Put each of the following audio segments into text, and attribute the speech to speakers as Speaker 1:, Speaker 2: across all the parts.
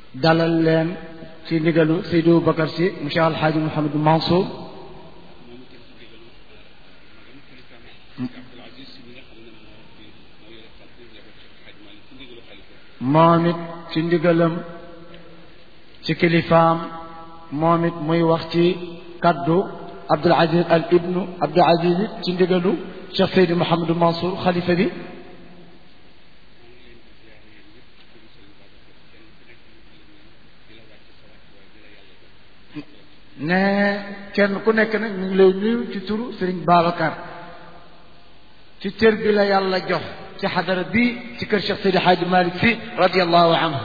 Speaker 1: dalal leen ci ndigalu Seydou Bakar si monsieur Alxaaji Mouhamadou Mansour moom it ci ndigalam ci kilifaam moom it muy wax ci kaddu Abdul Aziz al ibnu Abdul Aziz it ci ndigalu Cheikh Seydou Mouhamadou Mansour xalifa bi ne kenn ku nekk nag ñu ngi lay nuyu ci turu Serigne Babacar ci cër bi la yàlla jox ci xadara bi ci kër Cheikh Seydi Hadji Malick Sy radiallahu anhu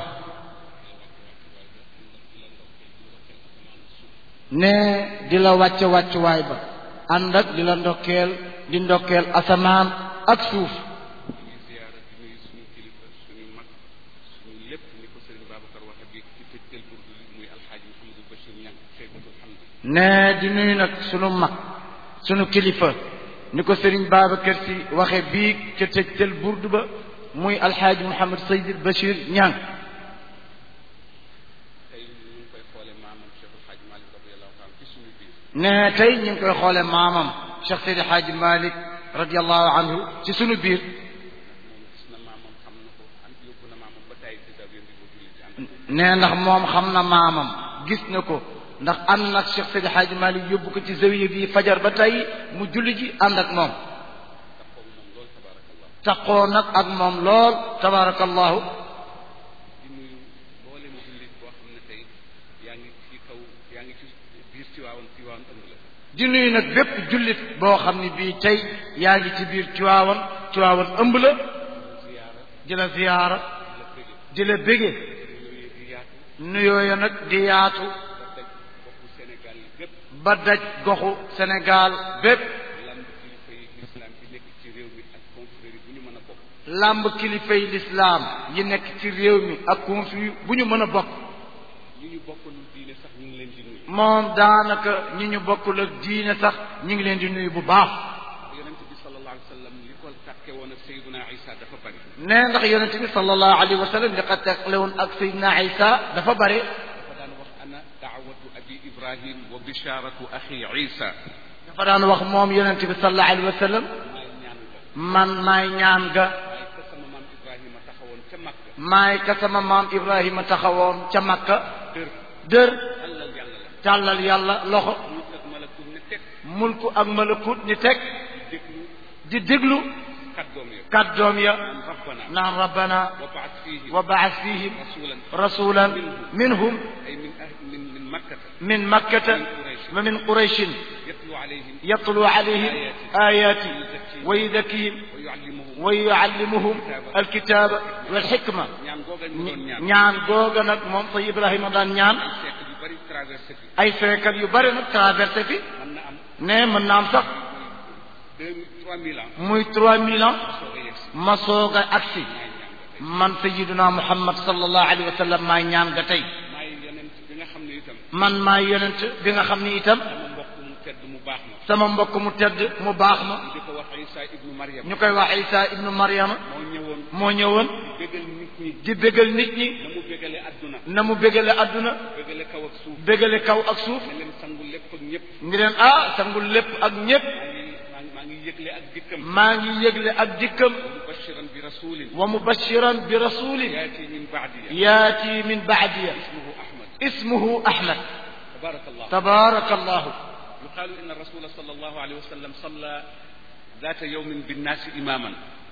Speaker 1: ne di la wàcce wàccuwaay ba ànd ak di la ndokkeel di ndokkeel asamaan ak suuf ne di nuyu nag sunu mag sunu kilifa ni ko Serigne Babacar Sy waxe bii ca tëjtal burdu ba muy alxaaji Mouhamed Seydil Bachir Niang ne tey ñu ngi koy xoole maamam Cheikh Seydi Hadji Malick radiallahu anhu ci sunu biir ne ndax moom xam na maamam gis na ko ndax ànd nag Cheikh Seydi Hadji Malick yóbbu ko ci zawiya bi fajar ba tey mu julli ji ànd ak moom taqoo nag ak moom lool tabarakallahu di nuyu nag bépp jullit boo xam ne bii tey yaa ngi ci biir Tiwaawan Tiwaawan ëmb la di la ziyaara di la bége nuyooya nag di yaatu ba daj goxu Sénégal bépp làmb kilifay lislaam yi nekk ci réew mi ak conflit bu ñu mën a bokk moom daanaka ñi ñu bokkul ak diine sax ñu ngi leen di nuyu bu baax ne ndax yonente bi sallallahu alayhi wa sallam li ko teqale woon ak Seydina Isa dafa bare
Speaker 2: ibrahim wa bisharatu axi isa
Speaker 1: dafa daan wax moom yonente bi sallallahu alayhi wa sallam man maay ñaan ga maay ka sama maam ibrahima taxawoon ca makka dër tàllal yàlla loxo mulku ak malakut ni teg di déglu kàddoom ya naan rabbana wa baas fihim rasulan minhum من مكة ومن قريش يتلو عليهم آياتي ويذكيهم ويعلمهم الكتاب والحكمة ñaan googa nag moom say Ibrahima daan ñaan ay siècle yu bari nag traversé fi ne mën na am sax muy trois mille ans ma soog a agsi man sayiduna Muhammad sallallahu alayhi wa sallam maay ñaan ga tey man maay yonent bi nga xam ni itam sama mbokk mu tedd mu baax ma ñu koy wax Isa ibnu Maryama moo ñëwoon di bégal nit ñi na mu bégale adduna bégale kaw ak suuf ngi leen ah sangul lépp ak ñépp maa ngi yëgle ak dikkam wa mubashiran bi rasulin yaati min baadiya اسمه أحمد
Speaker 2: تبارك الله
Speaker 1: تبارك الله
Speaker 2: يقال إن الرسول صلى الله عليه وسلم صلى ذات يوم بالناس إماما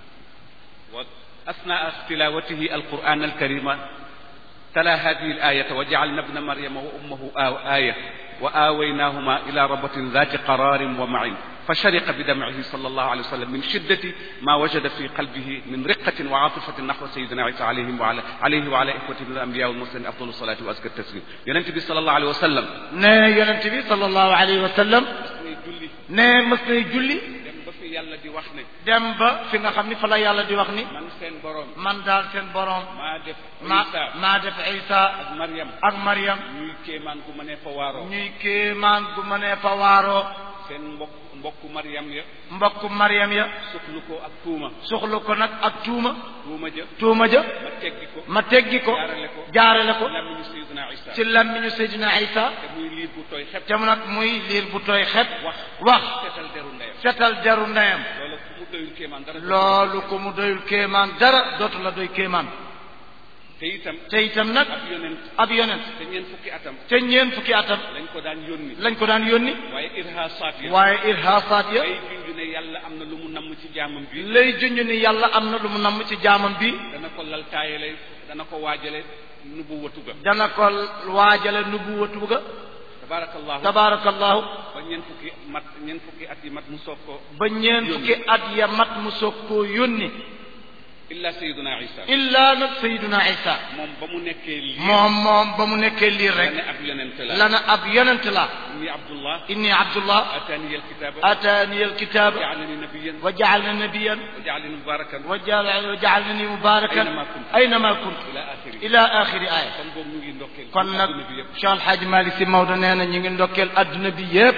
Speaker 2: وأثناء تلاوته القرآن الكريم تلا هذه الآية وجعلنا ابن مريم وأمه آية وآويناهما إلى ربة ذات قرار ومعين فشرق بدمعه صلى الله عليه وسلم من شدة ما وجد في قلبه من رقة وعاطفة نحو سيدنا عيسى عليه وعلى عليه وعلى إخوته من الأنبياء والمرسلين أفضل الصلاة وأزكى التسليم ينتبه صلى الله عليه وسلم
Speaker 1: ne yonent bi sallallahu alayhi wa sallam ne mës nay julli
Speaker 2: dem ba fi yàlla di wax ne
Speaker 1: dem ba fi nga xam ni fa la yàlla di wax ni
Speaker 2: man seen borom
Speaker 1: man daal seen boroom
Speaker 2: maa def
Speaker 1: ma
Speaker 2: Isa
Speaker 1: maa def Isa
Speaker 2: ak Maryam
Speaker 1: ak Maryam
Speaker 2: ñuy kéemaan gu ma ne fa waaroo
Speaker 1: ñuy kéemaan gu mënee fa waaroo
Speaker 2: seen mbokk mbokku Maryam ya
Speaker 1: mbokku Maryam ya
Speaker 2: suxlu ko ak tuuma
Speaker 1: soxla ko nag ak tuuma
Speaker 2: tuuma ja
Speaker 1: tuuma ja
Speaker 2: ma teggi ko
Speaker 1: ma teggi ko
Speaker 2: jaarale ko
Speaker 1: jaarale ko
Speaker 2: làmmiñu Seydina Isa
Speaker 1: ci làmmiñu Seydina Isa
Speaker 2: te muy liir bu tooy xepp
Speaker 1: te mu nag muy liir bu tooy xet
Speaker 2: wax
Speaker 1: wax
Speaker 2: seetal deru ndeyam
Speaker 1: setal jaru ndeyam
Speaker 2: loolu fu mu doyul kéemaan dara
Speaker 1: loolu ko mu doyul kéemaan dara dootu la doy kéemaan
Speaker 2: te itam
Speaker 1: te itam nag
Speaker 2: ab yonent
Speaker 1: ab yonent
Speaker 2: te ñeent fukki atam
Speaker 1: te ñeen fukki atam
Speaker 2: lañ ko daan yónni
Speaker 1: lañ ko daan yónni
Speaker 2: waaye irhaasaat ya
Speaker 1: waaye irhaasaat ya
Speaker 2: ay junj ne yàlla am na lu mu namm ci jaamam bi
Speaker 1: lay junj ni yàlla am na lu mu namm ci jaamam bi
Speaker 2: dana ko lal taayale dana ko waajale nubu watu ga
Speaker 1: dana ko waajale nubuwatu ga
Speaker 2: tabaarakallahu
Speaker 1: tabaarakallahu
Speaker 2: ba ñeent fukki mat ñeent fukki at yi mat mu soog ko
Speaker 1: ba ñeen fukki at ya mat mu soog koo yónni
Speaker 2: illa sayyiduna isa
Speaker 1: illaa nag sayiduna isa
Speaker 2: moom ba mu nekkee lii
Speaker 1: moom moom ba mu nekkee liir
Speaker 2: la
Speaker 1: rek
Speaker 2: ne ab yonent la
Speaker 1: lana ab yonent la
Speaker 2: inni abdullah
Speaker 1: inni abdullah
Speaker 2: atani alkitaba
Speaker 1: ataani alkitaaba
Speaker 2: jaalani nabiyan
Speaker 1: wa jaalna nabiyan
Speaker 2: wa jaalani mubarakan
Speaker 1: wa jaal- wa jaalani mubarakan
Speaker 2: Aynama kuntu.
Speaker 1: aynama kuntu
Speaker 2: ila axiri
Speaker 1: ila axiri aya
Speaker 2: kon boobu ñu ngi ndokkeel
Speaker 1: kon nag
Speaker 2: adduna bi yëpp
Speaker 1: Cheikh Alhaji Malick Sy Maodo nee na ñu ngi ndokkeel adduna bi yépp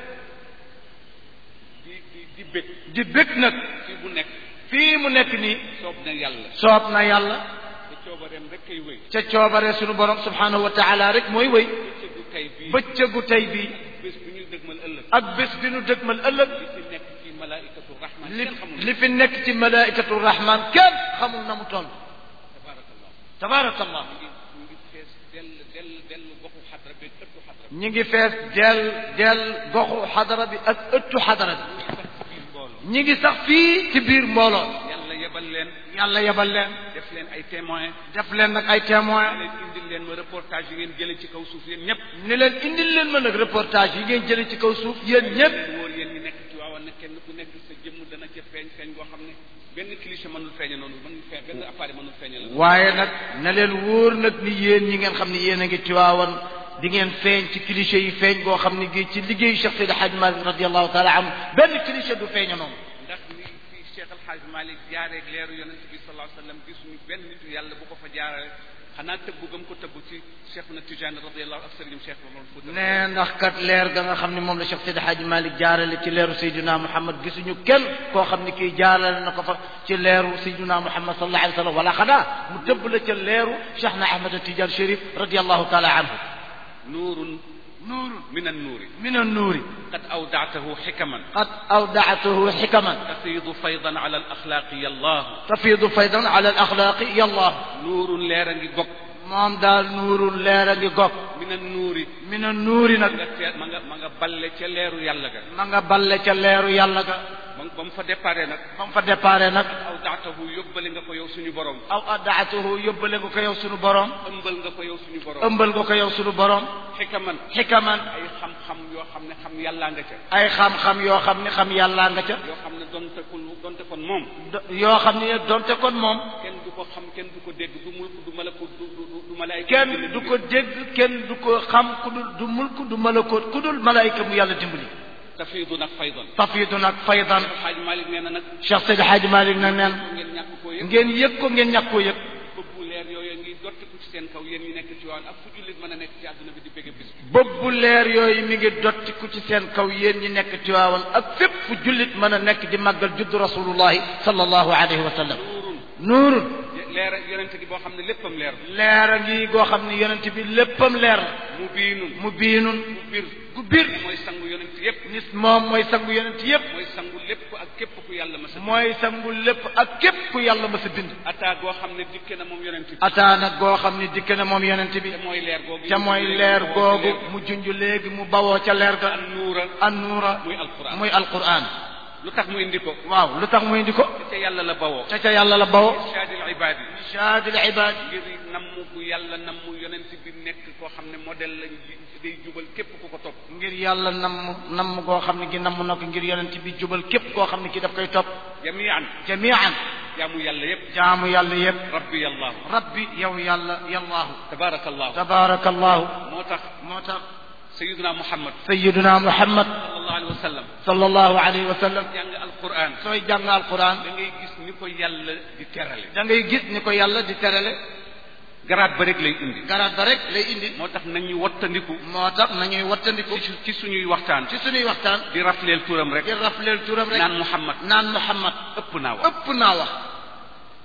Speaker 2: di di di bég
Speaker 1: di bég nag
Speaker 2: fi bu nekk
Speaker 1: fii mu nekk nii
Speaker 2: soob na yàlla
Speaker 1: soob na yàlla
Speaker 2: te coobareem rek kay wéy
Speaker 1: ca coobare sunu borom subhanahu wa taala rek mooy wéy
Speaker 2: bëccëgu tey bii
Speaker 1: bëccëgu tey bii
Speaker 2: bés bu ñu dëgmal ëllëg
Speaker 1: ak bés bi nu dëgmal ëllëg
Speaker 2: li fi nekk ci malaikatu rahman
Speaker 1: li
Speaker 2: kenn xamul
Speaker 1: li fi nekk ci malaikatu rahman kenn xamul na mu toll
Speaker 2: tabarakallah
Speaker 1: tabaarakallah
Speaker 2: ñu ngi ñu ngi fees dell dell dell goxu xadra bi ëttu xadra bi
Speaker 1: ñi ngi fees del del goxu xadara bi ak ëttu xadara bi
Speaker 2: sax ci biir mbooloo
Speaker 1: ñi ngi sax fii ci biir mbooloo
Speaker 2: yàlla yebal leen
Speaker 1: yàlla yebal leen
Speaker 2: def leen ay témoin
Speaker 1: def leen nag ay témoin
Speaker 2: leen indil leen ma reportage yi ngeen jële ci kaw suuf yéen ñëpp
Speaker 1: ni leen indil leen ma nag reportage yi ngeen jële ci kaw suuf yéen ñëpp
Speaker 2: wóor yéen ñi nekk ci waawan ne kenn ku nekk sa jëmm dana ca feeñ feeñ goo xam ne benn cliché mënul feeñe noonu mënul feeñ benn appareil mënul feeñe la
Speaker 1: waaye nag na leen wóor nag ni yéen ñi ngeen xam ne yéen a ngi Tiwaawan di ngeen feeñ ci cliché yi feeñ goo xam ne gi ci liggéeyu Cheikh Seydi Hadj Malick radiallahu taala anhu benn cliché du feeñe noonu
Speaker 2: ndax ni fi Cheikh Al Hadj Malick jaareeg leeru yonent bi sallallahu alayhi wa sallam gisuñu benn nitu yàlla bu ko fa jaarale xanaa tëbbu gëm ko tëbbu ci Cheikh na Tijaan radiallahu ak sëriñum Cheikh Mamadou Fouta
Speaker 1: ne ndax kat leer ga nga xam ne moom la Cheikh Seydi Hadj Malick jaarale ci leeru Seydina Muhammad gisuñu kenn koo xam ne kii jaarale na ko fa ci leeru Seydina Muhammad sallallahu alayhi wa sallam wala xanaa mu tëbb la ca leeru Cheikh na Ahmad Tidiane Chérif radiallahu taala anhu
Speaker 2: nuurun
Speaker 1: nuurun
Speaker 2: min annuuri
Speaker 1: min annuuri
Speaker 2: qad awdaatahu xikaman
Speaker 1: qad awdaatuhu xikaman
Speaker 2: tafiidu faydan ala al axlaaqi yallahu
Speaker 1: tafiidu faydan ala al axlaaqi yallah
Speaker 2: nuurun leer a ngi gog
Speaker 1: moom daal nuurun leer a ngi gog
Speaker 2: min annuuri
Speaker 1: min annuuri
Speaker 2: ma
Speaker 1: nag
Speaker 2: nga tee ma nga ma nga balle ca leeru yàlla ga
Speaker 1: ma nga balle ca leeru yàlla ga
Speaker 2: ba ba mu fa déparé nag
Speaker 1: ba mu fa déparé nag
Speaker 2: awdaatahu yóbbale nga ko yow suñu borom
Speaker 1: aw addaatuhu yóbbale nga ko yow sunu borom
Speaker 2: ëmbal nga ko yow suñu borom
Speaker 1: ëmbal nga ko yow sunu borom
Speaker 2: xikaman
Speaker 1: xikaman
Speaker 2: ay xam-xam yoo xam ne xam yàllaa nga ca
Speaker 1: ay xam-xam yoo xam ne xam yàllaa nga ca
Speaker 2: yoo xam ne donte kon donte kon moom
Speaker 1: do- yoo xam ne donte kon moom
Speaker 2: kenn du ko xam kenn du ko dégg du mulk du malakut du du du malaayika
Speaker 1: kenn du ko dégg kenn du ko xam ku dul du mulk du malakoot ku dul malaayika mu yàlla dimbali
Speaker 2: tafiidu nag faydan
Speaker 1: tafiidu nag faydan
Speaker 2: xaaj Malik nee na nag
Speaker 1: Cheikh Seydi Hadji Malick na neen
Speaker 2: ngeen ñàkk koo yëg
Speaker 1: ngeen yëg ko ngeen ñàkk koo yëg
Speaker 2: bëbbu leer yooyu ngi dottiku ci seen kaw yéen ñi nekk ci waan ak fu jullit mën a nekk ci àdduna bi di bëgg bis bi
Speaker 1: bëbbu leer yooyu mi ngi dottiku ci seen kaw yéen ñi nekk Tiwaawan ak fépp fu jullit mën a nekk di màggal juddu rasulullahi sallallahu alayhi wa sallam
Speaker 2: nuurun
Speaker 1: nuurun
Speaker 2: leer ak yonente gi boo xam ne léppam leer
Speaker 1: leer a ngi goo xam ne yonent bi léppam leer la
Speaker 2: mu biinun
Speaker 1: mu biinun
Speaker 2: mu bir
Speaker 1: gu bir
Speaker 2: mooy sangu yonent yépp
Speaker 1: nit moom mooy sangu yonent yépp
Speaker 2: mooy sangu lépp ak képp ku yàlla ma sa
Speaker 1: mooy sangu lépp ak képp ku yàlla ma sa bind
Speaker 2: ataa goo xam ne dikke na moom yonent bi
Speaker 1: ataana goo xam ne dikk na moom yonent bi
Speaker 2: te mooy leer googu
Speaker 1: ca mooy leer googu mu junj léegi mu bawoo ca leer ga
Speaker 2: an nuura
Speaker 1: an nuura
Speaker 2: muy alquran
Speaker 1: muy alquran
Speaker 2: lu tax mu indi ko
Speaker 1: waaw lu tax mu indi ko
Speaker 2: te ca yàlla la bawoo
Speaker 1: ca ca yàlla la bawoo
Speaker 2: irshadil ibadi
Speaker 1: shaadil ibaad
Speaker 2: ngir namm bu yàlla namm yonent bi nekk koo xam ne modèle lañ day jubal képp ku ko topp
Speaker 1: ngir yàlla namm namm goo xam ne gi namm na ko ngir yonent bi jubal képp koo xam ne ki daf koy topp
Speaker 2: jamian
Speaker 1: jamian
Speaker 2: jaamu yàlla yépp
Speaker 1: jaamu yàlla yépp
Speaker 2: rabbi allahu
Speaker 1: rabbi yow yàlla yallaahu
Speaker 2: tabarakallahu
Speaker 1: tabaarakallahu
Speaker 2: moo tax
Speaker 1: moo tax
Speaker 2: sayiduna muhammad
Speaker 1: sayiduna muhammad
Speaker 2: sallallahu alayhi wa sallam
Speaker 1: sallallahu alayhi wa sallam
Speaker 2: jàng alquran
Speaker 1: sooy jàng alquran
Speaker 2: da ngay gis ni ko yàlla di terale
Speaker 1: da ngay gis ni ko yàlla di terale
Speaker 2: garaat ba rek lay indi
Speaker 1: garaat ba rek lay indi
Speaker 2: moo tax nañu wattandiku
Speaker 1: moo tax nañuy wattandiku
Speaker 2: ci ci suñuy waxtaan
Speaker 1: ci suñuy waxtaan
Speaker 2: di rafleel turam rek
Speaker 1: di rafleel turam rek
Speaker 2: naan muhammad
Speaker 1: naan muhammad
Speaker 2: ëpp naa wax
Speaker 1: ëpp naa wax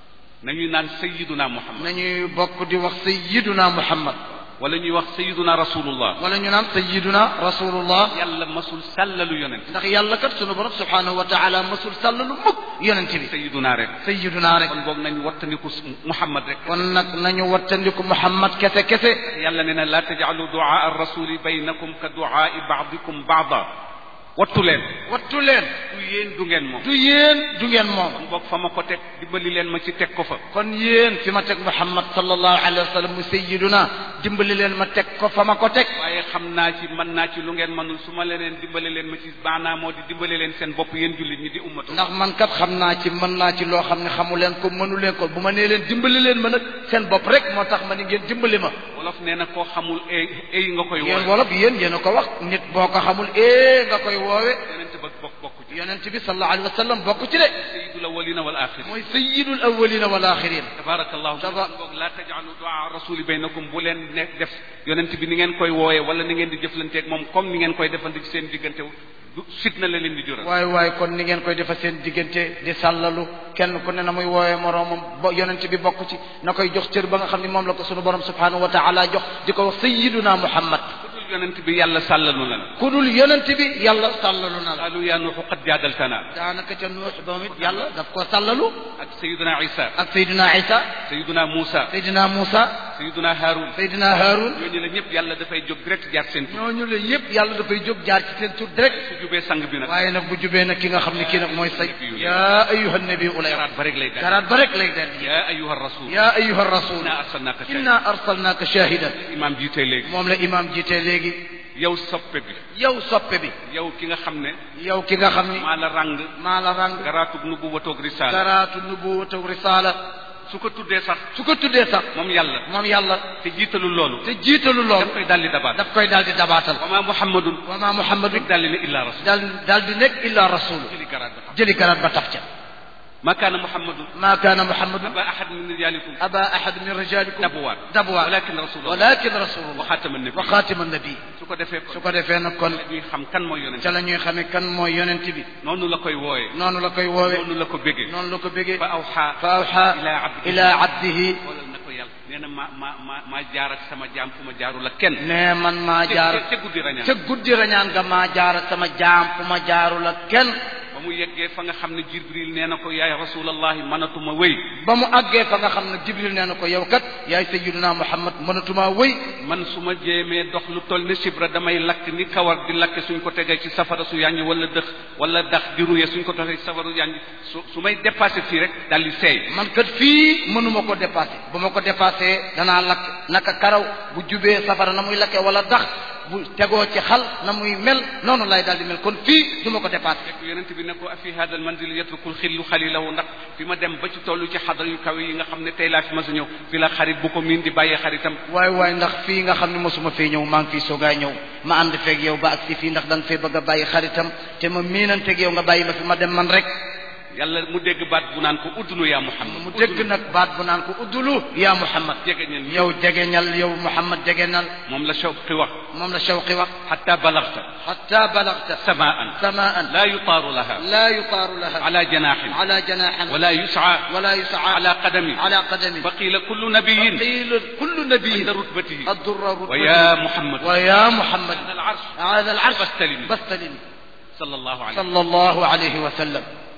Speaker 2: nañuy naan sayiduna muhammad
Speaker 1: nañuy bokk di wax sayyiduna muhammad
Speaker 2: wala ñuy wax sayiduna rasulullah
Speaker 1: wala ñu naan sayyiduna rasulullah
Speaker 2: yàlla masul sàllalu yonent
Speaker 1: ndax yàlla kat sunu borom subhanahu wa taala masul sàllalu mukk yonent bi
Speaker 2: sayiduna rek
Speaker 1: sayyiduna rek
Speaker 2: kon boog nañ wattandiku muhammad rek
Speaker 1: kon nag nañu wattandiku muhammad kese kese
Speaker 2: yàlla nee na laa tajcalu duaa arrasuli baynakum ka duaai baadikum baada wattu leen
Speaker 1: wattu leen
Speaker 2: du yéen du ngeen moom
Speaker 1: du yéen du ngeen moom
Speaker 2: kon boog fa ma ko teg dimbali leen ma ci teg ko fa
Speaker 1: kon yéen fi ma teg muhammad sallallahu alayhi wa sallam mu sayyiduna dimbali leen ma teg ko fa ma ko teg
Speaker 2: waaye xam naa ci mën naa ci lu ngeen mënul su ma leneen dimbali leen ma ci maanaam moo di dimbali leen seen bopp yéen jullit ñi di ummatu
Speaker 1: ndax man kat xam naa ci mën naa ci loo xam ne xamu leen ko mënu leen ko bu ma nee leen dimbali leen ma nag seen bopp rek moo tax ma ni ngeen dimbali ma
Speaker 2: wolof nee na koo xamul ay ay nga koy
Speaker 1: yéen
Speaker 2: woowe
Speaker 1: wolof yéen yéen a ko wax nit boo ko xamul ee nga koy woowe
Speaker 2: yonente ba bokk bokk ci
Speaker 1: yonent bi sallallahu alayhi wa sallam bokk ci de
Speaker 2: sayidul awalina wal axirin
Speaker 1: mooy sayyidul awwalina wal axirin
Speaker 2: tabarakallahu
Speaker 1: Taba-
Speaker 2: boog laa tajalu duaa rasuli baynakum bu leen ne def yonent bi ni ngeen koy wooyee wala ni ngeen di jëflanteeg moom comme ni ngeen koy defante ci seen diggante du fitna la leen di jural
Speaker 1: waaye waaye kon ni ngeen koy defa seen diggante di sàllalu kenn ku ne na muy woowee moroomam ba yonent bi bokk ci na koy jox cër ba nga xam ne moom la ko sunu borom subhanahu wa taala jox di ko wax sayyiduna muhammad
Speaker 2: ku dul yonent bi yàlla sàllalu na la
Speaker 1: ku dul yonent bi yàlla sàllalu na la
Speaker 2: qaalu yaa nuuxu qad jaadaltana
Speaker 1: daanaka ca nuux doom it yàlla daf koo sàllalu
Speaker 2: ak sayiduna isa
Speaker 1: ak sayduna isa
Speaker 2: sayiduna muusa
Speaker 1: sayduna muusa
Speaker 2: sayiduna haarun
Speaker 1: sayduna haarun
Speaker 2: ñooñu la ñëpp yàlla dafay jóg direct jaar seen tur
Speaker 1: ñooñu la yëpp yàlla dafay jóg jaar ci seen tur direct
Speaker 2: su jubee sang bi nag
Speaker 1: waaye nag bu jubee nag ki nga xam ne kii nag mooy say yaa ayuha nabi ulay
Speaker 2: garaat ba rek lay daal
Speaker 1: garaat ba rek lay dal
Speaker 2: yaa ayuha rasul
Speaker 1: yaa ayuha rasul
Speaker 2: inna arsalnaka shahidan
Speaker 1: inna arsalnaaka shahidan
Speaker 2: imaam jiitee léegi
Speaker 1: moom la imaam jiite léegi
Speaker 2: yow soppe bi
Speaker 1: yow soppe bi
Speaker 2: yow ki nga xam ne
Speaker 1: yow ki nga xam ni
Speaker 2: maa la ràng
Speaker 1: maa la ràng
Speaker 2: garaatub nubu watoog risaala
Speaker 1: garaatu nubuwatu risaala
Speaker 2: su ko tuddee sax
Speaker 1: su ko tuddee sax
Speaker 2: moom yàlla
Speaker 1: moom yàlla
Speaker 2: te jiitalul loolu
Speaker 1: te jiitalu
Speaker 2: daf
Speaker 1: loolu
Speaker 2: koy daldi dabaat
Speaker 1: daf koy daal di dabaatal
Speaker 2: wa ma muhammadun
Speaker 1: wa ma muhammadu
Speaker 2: rek daldi ne illa rasul
Speaker 1: daal daal di nekk illa rasulu
Speaker 2: jëli garaat ba tax
Speaker 1: jëli garaat ba tax ca
Speaker 2: ma kaana muhammadun
Speaker 1: ma kaana muhammadu
Speaker 2: aba ahad min rijalikum
Speaker 1: aba ahad min rijalikum
Speaker 2: dabwaat
Speaker 1: dabwaat
Speaker 2: walakin rasulullah
Speaker 1: walakin rasulullah
Speaker 2: wa xaatama nabi
Speaker 1: wa xaatima nabi
Speaker 2: su ko defee
Speaker 1: su ko defee nag kon
Speaker 2: ñuy xam kan mooy yonent
Speaker 1: ca la ñuy xamee kan mooy yonent bi
Speaker 2: noonu la koy wooyee
Speaker 1: noonu la koy woowee
Speaker 2: noonu la ko bégee
Speaker 1: noonu la ko bégee
Speaker 2: fa awxa
Speaker 1: fa awxa
Speaker 2: ila abdihi
Speaker 1: ila abdihi
Speaker 2: xoolal na ko yàlla nee na ma ma ma maa jaar ak sama jaam fu ma jaarul ak kenn
Speaker 1: ne man maa jaar
Speaker 2: ca guddi rañaan
Speaker 1: ca guddi rañaan nga maa jaar ak sama jaam fu ma jaarul ak kenn
Speaker 2: ba mu yeggee fa nga xam ne jibril nee na ko yaay rasulallahi mënatuma wéy
Speaker 1: ba mu àggee fa nga xam ne jibril nee na ko yow kat yaay sayyiduna muhammad mënatumaa wëy
Speaker 2: man su ma jéemee dox lu toll ni sibra damay lakk ni kawar di lakke suñ ko tegee ci safara su yàññi wala dëx wala dax di ruye suñ ko tegee ci safara su yàññi su su may dépassé fii rek daal di seey
Speaker 1: man kat fii mënuma ko dépassé bu ma ko dépassé danaa lakk naka karaw bu jubee safara na muy lakkee wala dax bu tegoo ci xal na muy mel noonu lay daal di mel kon fii du ma ko dépassé
Speaker 2: fekk yonent bi ne ko afi hada al manzil yatrukul xillu xalilahu ndax fi ma dem ba ci tollu ci xadra yu kawe yi nga xam ne tey laa fi ma sa ñëw fi la xarit bu ko miin di bàyyee xaritam
Speaker 1: waay waay ndax fii nga xam ne mosuma fee ñëw maa ngi fii soogaay ñëw ma ànd feeg yow ba ak si fii ndax da nga fee bëgg a bàyyi xaritam te ma miinanteeg yow nga bàyyi ma fi ma dem man rek
Speaker 2: yàlla mu dégg baat bu naan ko uddulu yaa muhammad
Speaker 1: mu dégg nag baat bu naan ko uddulu yaa muhammad
Speaker 2: jege ñen
Speaker 1: yow jegeñal yow muhammad jegeñal
Speaker 2: moom la shawqi wax
Speaker 1: moom la shawqi wax
Speaker 2: xatta balagta
Speaker 1: xatta balagta
Speaker 2: samaan
Speaker 1: samaan
Speaker 2: laa yutaaru laha
Speaker 1: laa yutaaru laha
Speaker 2: ala janaaxin
Speaker 1: ala janaaxin
Speaker 2: wala yusaa
Speaker 1: wala yusaa
Speaker 2: ala qadami
Speaker 1: ala qadami
Speaker 2: fa qiila kullu nabiyin
Speaker 1: qiila kullu nabiyin
Speaker 2: inda rutbatihi
Speaker 1: addurra
Speaker 2: wa ya muhammad
Speaker 1: wa ya muhammad
Speaker 2: ala al arsh
Speaker 1: ala al arsh
Speaker 2: fastalimi
Speaker 1: fastalimi
Speaker 2: sallallahu alayhi
Speaker 1: sallallahu alayhi wa sallam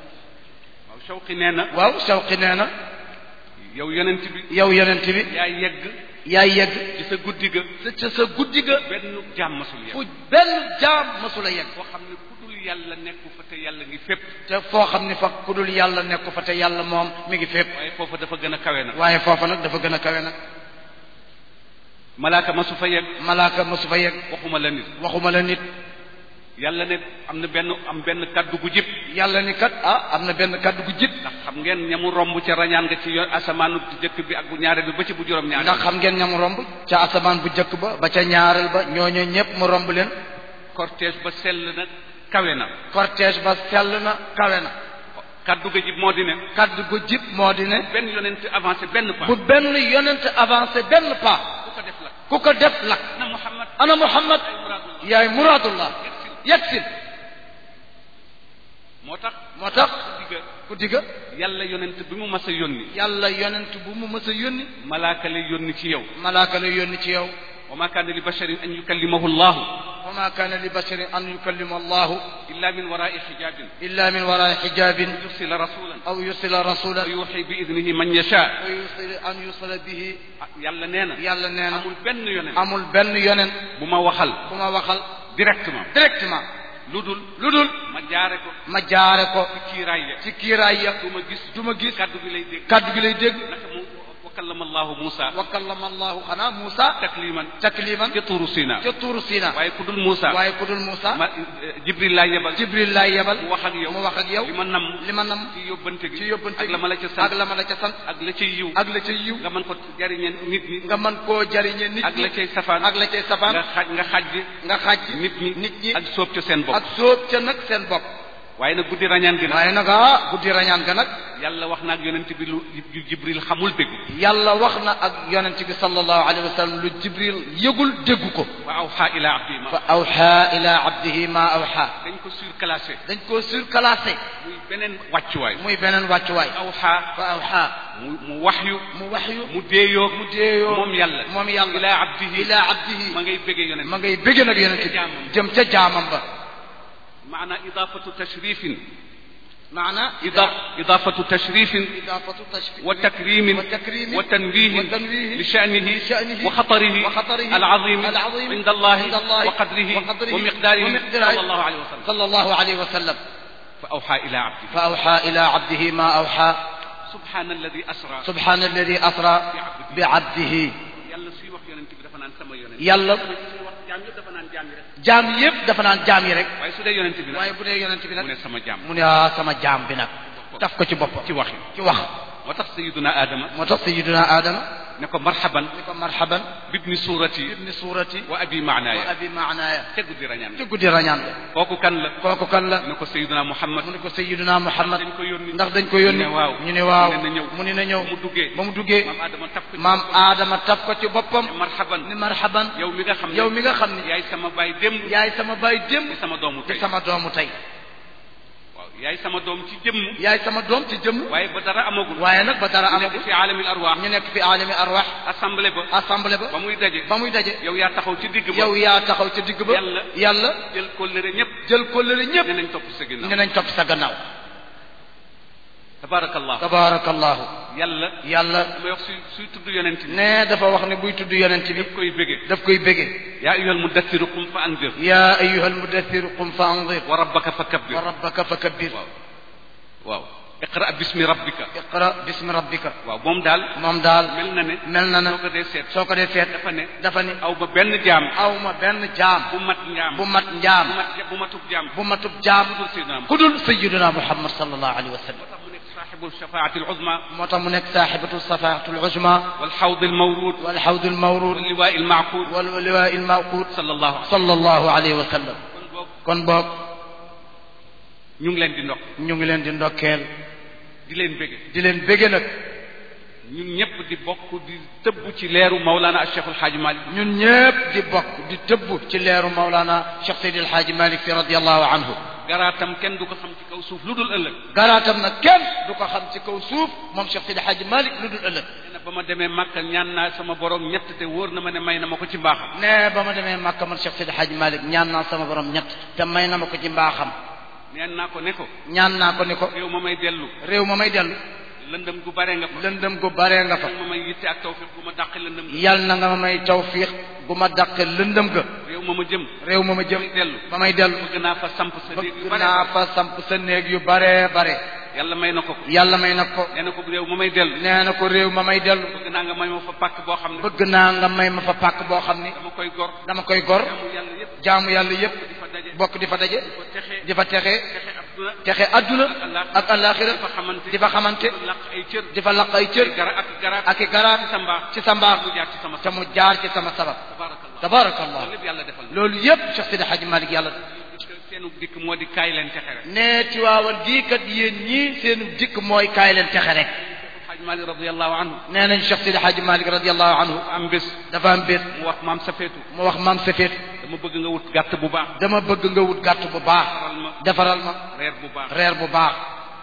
Speaker 2: waaw shawqi nee na
Speaker 1: waaw shawqi nee na
Speaker 2: yow yonent bi
Speaker 1: yow yonent bi
Speaker 2: yaa yegg
Speaker 1: yaay yegg
Speaker 2: ci sa guddi ga
Speaker 1: sa ca sa guddi ga
Speaker 2: benn jaam masul yegg
Speaker 1: fu benn jaam masula yegg
Speaker 2: foo xam ne ku dul yàlla nekku fa te yàlla ngi fépp
Speaker 1: te foo xam ne fa ku dul yàlla nekku fa te yàlla moom mi ngi fépp
Speaker 2: waaye foofa dafa gën a kawe nag
Speaker 1: waaye foofa nag dafa gën a kawe nag
Speaker 2: malaaka masu fa yegg
Speaker 1: malaaka masu fa yegg
Speaker 2: waxuma la nit
Speaker 1: waxuma la nit
Speaker 2: yàlla ne am na benn am benn kaddu gu jib
Speaker 1: yàlla ni kat ah am na benn kaddu gu jib
Speaker 2: ndax xam ngeen ñamu romb ca rañaan nga ci yoon asamaanu jëkk bi ak bu ñaareel bi ba ci bu juróom ñaareel
Speaker 1: ndax xam ngeen ñam romb ca asamaan bu njëkk ba ba ca ñaareel ba ñooñu ñëpp mu romb leen
Speaker 2: cortège ba sell na kawe na
Speaker 1: cortège ba sell na kawe na
Speaker 2: kaddu ga jib moo di ne
Speaker 1: kaddu gu jib moo di ne
Speaker 2: benn yonent avancé benn pas
Speaker 1: bu benn yonent avancé benn pas
Speaker 2: ku ko def la
Speaker 1: ku ko def lak
Speaker 2: na Muhammad
Speaker 1: ana Muhammad
Speaker 2: ay muradullah
Speaker 1: yaay muradullah yegsil
Speaker 2: moo tax
Speaker 1: moo tax
Speaker 2: guddi ga
Speaker 1: guddi ga
Speaker 2: yàlla yonent bi mu mas a yónni
Speaker 1: yàlla yonent bu mu mës a yónni
Speaker 2: malaaka lay yónni ci yow
Speaker 1: malaaka la yónni ci yow
Speaker 2: wa ma kaana li basharin an yukallimahu llahu
Speaker 1: wa ma kaana li basharin an yukallima allahu
Speaker 2: illa min warai xijabin
Speaker 1: illa min waraai xijabin
Speaker 2: yursila rasulan
Speaker 1: aw yursila rasula
Speaker 2: wa yuxi bi idnihi man yasha
Speaker 1: wa yursila an yusala bihi
Speaker 2: yàlla nee na
Speaker 1: yàlla nee na
Speaker 2: amul benn yonent
Speaker 1: amul benn yonent
Speaker 2: bu ma waxal
Speaker 1: bu ma waxal
Speaker 2: directement
Speaker 1: directement
Speaker 2: lu dul
Speaker 1: lu dul
Speaker 2: ma jaare ko
Speaker 1: ma jaare ko
Speaker 2: ci kiiraay ya
Speaker 1: ci kiiraay ya
Speaker 2: du ma gis
Speaker 1: du ma gis
Speaker 2: kaddu gi lay dégg
Speaker 1: kaddu gi lay dégg
Speaker 2: naka mu wa kallama allahu Musa
Speaker 1: wa kallama allahu xanaa Muusa
Speaker 2: takliman
Speaker 1: takliman
Speaker 2: ca tuuru Sina
Speaker 1: ca tuuru Sina
Speaker 2: waaye ku dul Musa
Speaker 1: waaye ku dul Muusa
Speaker 2: ma Jibril laa yebal
Speaker 1: Jibril laay yebal
Speaker 2: mu wax ak yow
Speaker 1: mu wax ak yow
Speaker 2: li ma nam
Speaker 1: li ma nam
Speaker 2: ci yóbbante gi
Speaker 1: ci yóbbante
Speaker 2: ak la ma la ca sant
Speaker 1: ak la ma la ca sant
Speaker 2: ak la cay yiw
Speaker 1: ak la ca yiw
Speaker 2: nga mën ko jariñe nit ñi
Speaker 1: nga mën koo jariñe nit
Speaker 2: ak la
Speaker 1: ñi
Speaker 2: cay safaan
Speaker 1: ak la cay safaan
Speaker 2: nga xaj nga xaj
Speaker 1: nga xaaj
Speaker 2: nit ñi
Speaker 1: nit ñi
Speaker 2: ak sóob ca seen bopp
Speaker 1: ak sóob ca nag seen bopp
Speaker 2: waaye nag guddi rañaan gi nag
Speaker 1: waaye nag ah guddi rañaan ga nag
Speaker 2: yàlla wax na ak yonent bi lu Jibril xamul déggu
Speaker 1: yàlla wax na ak yonent bi sallallahu alayhi wa sallam lu jibril yëgul déggu ko
Speaker 2: wa awxa ila abdi ma
Speaker 1: fa awxa ila abdihi ma awxa
Speaker 2: dañ ko surclassé
Speaker 1: dañ koo surclassé
Speaker 2: muy beneen wàccuwaay
Speaker 1: muy beneen wàccuwaay
Speaker 2: awxa
Speaker 1: fa awxa
Speaker 2: mu mu waxyu
Speaker 1: mu waxyu
Speaker 2: mu déeyoo
Speaker 1: mu déeyoo
Speaker 2: moom yàlla
Speaker 1: moom yàlla
Speaker 2: ila abdihi
Speaker 1: ila abdihi
Speaker 2: ma ngay bëggee yonent
Speaker 1: ma ngay bëgg nag yonent bi
Speaker 2: jaamam.
Speaker 1: jëm ca jaamam ba
Speaker 2: maana idafatu tashrifin
Speaker 1: maana
Speaker 2: ida idafatu tashrifin
Speaker 1: idaafatu tashfi
Speaker 2: wa takrimin
Speaker 1: wa takrimin
Speaker 2: wa tanwihin
Speaker 1: wa tanwihin
Speaker 2: li sha'nihi
Speaker 1: لشأنه
Speaker 2: wa xatarihi
Speaker 1: وخطره
Speaker 2: العظيم
Speaker 1: العظيم
Speaker 2: عند الله
Speaker 1: عند الله
Speaker 2: وقدره
Speaker 1: وقدره
Speaker 2: ومقداره
Speaker 1: ومقداره
Speaker 2: صلى الله عليه وسلم
Speaker 1: صلى الله عليه وسلم
Speaker 2: فأوحى إلى عبده
Speaker 1: فأوحى إلى عبده ما أوحى
Speaker 2: سبحان الذي أسرى
Speaker 1: سبحان الذي أسرى بعبده
Speaker 2: yàlla suy wax yonent bi dafa naan sama yonent
Speaker 1: yàlla
Speaker 2: suy wax jaam yëpp dafa naan jaam yi rek
Speaker 1: jaam yépp dafa naan jaam yi rek
Speaker 2: waaye su dee yonent bi nag
Speaker 1: waaye bu dee yonent bi
Speaker 2: mu
Speaker 1: nag
Speaker 2: ne sama jaam
Speaker 1: mu ne ah sama jaam bi nag taf ko ci boppam
Speaker 2: ci waxi
Speaker 1: ci wax
Speaker 2: moo tax sayiduna Adama
Speaker 1: moo tax sayiduna Adama
Speaker 2: ne ko marhaban
Speaker 1: ni ko marhaban
Speaker 2: bibni suurati
Speaker 1: ibni suurati
Speaker 2: wa abi
Speaker 1: wa
Speaker 2: maanaaya
Speaker 1: abi maanaaya
Speaker 2: te guddi rañaan
Speaker 1: ci guddi rañaan la
Speaker 2: kooku kan la
Speaker 1: kooku kan la
Speaker 2: ne ko sayiduna Muhammad
Speaker 1: mu ne ko sayiduna Muhammad
Speaker 2: dañ ko yónni
Speaker 1: ndax dañ ko yónni
Speaker 2: ñu ne waaw
Speaker 1: ñu ne waaw
Speaker 2: mu ne na ñëw
Speaker 1: mu ne na ñëw
Speaker 2: ba mu duggee
Speaker 1: ba mu duggee
Speaker 2: maam Adama taf ko ci
Speaker 1: maam
Speaker 2: boppam.
Speaker 1: Adama taf ko ci boppam
Speaker 2: ne marhaban
Speaker 1: ni marhaban
Speaker 2: yow mi nga xam ne
Speaker 1: yow mi nga xam ni
Speaker 2: yaay sama baay démb
Speaker 1: yaay sama baay démb
Speaker 2: di sama doomu
Speaker 1: di
Speaker 2: tey
Speaker 1: sama doomu tey
Speaker 2: waaw yaay sama doom ci jëmm
Speaker 1: yaay sama doom ci jëmm
Speaker 2: waaye ba dara amagul
Speaker 1: waaye nag ba dara
Speaker 2: nekk
Speaker 1: amagul
Speaker 2: fi aalamil arwaax
Speaker 1: ñu nekk fi alami arwax
Speaker 2: assemblée ba
Speaker 1: assemblée ba
Speaker 2: ba muy daje
Speaker 1: ba muy daje
Speaker 2: yow yaa taxaw ci digg ba
Speaker 1: yow yaa taxaw ca digg ba
Speaker 2: Yàlla.
Speaker 1: yàlla
Speaker 2: jël kóllëre ñëpp
Speaker 1: jël kóllëre ñépp
Speaker 2: ne nañ topp sa ginnaaw
Speaker 1: ne nañ topp sa gannaaw
Speaker 2: tabarakallah
Speaker 1: tabarakallahu
Speaker 2: yàlla
Speaker 1: yàlla
Speaker 2: damay wax suy suy tudd yonent bi
Speaker 1: ne dafa wax ne buy tudd yonent bi
Speaker 2: daf koy bége
Speaker 1: daf koy bége
Speaker 2: yaa ayyuhal muddassiru qum fa anzir
Speaker 1: yaa ayyuha almudaththir qum fa anzir
Speaker 2: wa rabbaka fa kabbir
Speaker 1: wa rabbaka fa kabbir
Speaker 2: waaw waaw iqra bismi rabbika
Speaker 1: iqra bismi rabbika
Speaker 2: waaw moom daal
Speaker 1: moom daal
Speaker 2: mel na ne
Speaker 1: mel na na
Speaker 2: soo ko dee seet
Speaker 1: soo ko dee seet
Speaker 2: dafa ne
Speaker 1: dafa ni
Speaker 2: aw ba benn jaam
Speaker 1: aw ma benn jaam
Speaker 2: bu mat njaam
Speaker 1: bu mat njaam
Speaker 2: bu mat bu matub jaam
Speaker 1: bu matub jaam
Speaker 2: dul sayyidina Muhammad
Speaker 1: ku dul sayyiduna muhammad sallallahu alayhi wa sallam
Speaker 2: moo tax mu nekk saaxibu shafaati al uzma
Speaker 1: moo tax mu nekk saaxibatu safaatu al-uzma
Speaker 2: wal xawd al mawrud
Speaker 1: wal xawd al-mawrud
Speaker 2: wal liwaa al ma'qud
Speaker 1: wal liwaa al-mawqud
Speaker 2: sallallahu alayhi
Speaker 1: sallallahu alayhi wa sallam
Speaker 2: kon boobu
Speaker 1: kon boog
Speaker 2: ñu ngi leen di ndokk
Speaker 1: ñu ngi leen di ndokkeel
Speaker 2: di leen bége
Speaker 1: di leen bége nag
Speaker 2: ñun ñëpp di bokk di tëbb ci leeru Maulana ak Cheikhul Hadj Malick
Speaker 1: ñun ñépp di bokk di tëbb ci leeru Maulana Cheikh Seydi El Hadji Malick Sy radiyallahu anhu
Speaker 2: garaatam kenn du ko xam ci kaw suuf lu dul ëllëg
Speaker 1: garaatam nag kenn du ko xam ci kaw suuf moom Cheikh Seydi El Hadji Malick lu dul ëllëg
Speaker 2: nee na ba ma demee Màkka ñaan naa sama borom ñett te wóor na ma ne may na ma ko ci mbaaxam
Speaker 1: ne ba ma demee Makka man Cheikh Seydi El Hadji Malick ñaan naa sama borom ñett te may na ma ko ci mbaaxam
Speaker 2: neen naa ko ne ko
Speaker 1: ñaan naa ko ni ko
Speaker 2: réew ma may dellu
Speaker 1: réew ma may dellu
Speaker 2: lëndëm gu bare nga fa
Speaker 1: lëndëm gu baree nga fa
Speaker 2: yal ma may yitte ak tawfiq gu ma dàqe lëndëm ga
Speaker 1: yal na nga ma may tawfiix gu ma dàqe lëndëm ga
Speaker 2: réew ma ma jëm
Speaker 1: réew ma ma jëm
Speaker 2: may dellu
Speaker 1: ba may dellu
Speaker 2: bëgg naa fa samp sa néeg yu
Speaker 1: bëgg
Speaker 2: bare
Speaker 1: naa fa samp sa néeg yu baree bare
Speaker 2: yàlla may na ko ko
Speaker 1: yàlla may na ko
Speaker 2: nee na ko réew ma may dellu
Speaker 1: nee na ko réew ma may dellu
Speaker 2: bëgg naa nga may ma fa pàkk boo xam ne
Speaker 1: bëgg naa nga may ma fa pàkk boo xam ni
Speaker 2: dama koy gor
Speaker 1: dama koy gor
Speaker 2: jaamu yàlla yépp
Speaker 1: jaamu yàlla yépp
Speaker 2: di fa daje
Speaker 1: bokk di fa daje
Speaker 2: di fa texee
Speaker 1: di fa texee
Speaker 2: texe adduna
Speaker 1: texe adduna ak alaxira
Speaker 2: di fa xamante
Speaker 1: di fa xamante
Speaker 2: di laq ay cër
Speaker 1: di fa laq ay cër
Speaker 2: gara ak garaat
Speaker 1: ak i garaat
Speaker 2: ci sa mbaax
Speaker 1: ci sa mbaax
Speaker 2: mu jaar ci sama
Speaker 1: te mu jaar ci sama sabab
Speaker 2: tabarakallah
Speaker 1: tabarakallah
Speaker 2: loolu lépp yàlla defal na
Speaker 1: loolu yépp Cheikh Sidi Hadji Malick yàlla
Speaker 2: seenu dikk moo di kaay leen texe rek
Speaker 1: nee ci waawan gii kat yéen ñii seen dikk mooy kaay leen texe rek
Speaker 2: Xaaj Maalik radiyallahu anhu
Speaker 1: nee nañ Cheikh Sidi Hadji Malick radiyallahu anhu
Speaker 2: am bés
Speaker 1: dafa am bés
Speaker 2: mu wax maam Safeetu
Speaker 1: mu wax maam Safeet
Speaker 2: dama bëgg nga wut gàtt bu baax
Speaker 1: dama bëgg nga wut gàtt bu baax
Speaker 2: faral ma
Speaker 1: defaral ma
Speaker 2: reer bu baax
Speaker 1: reer bu baax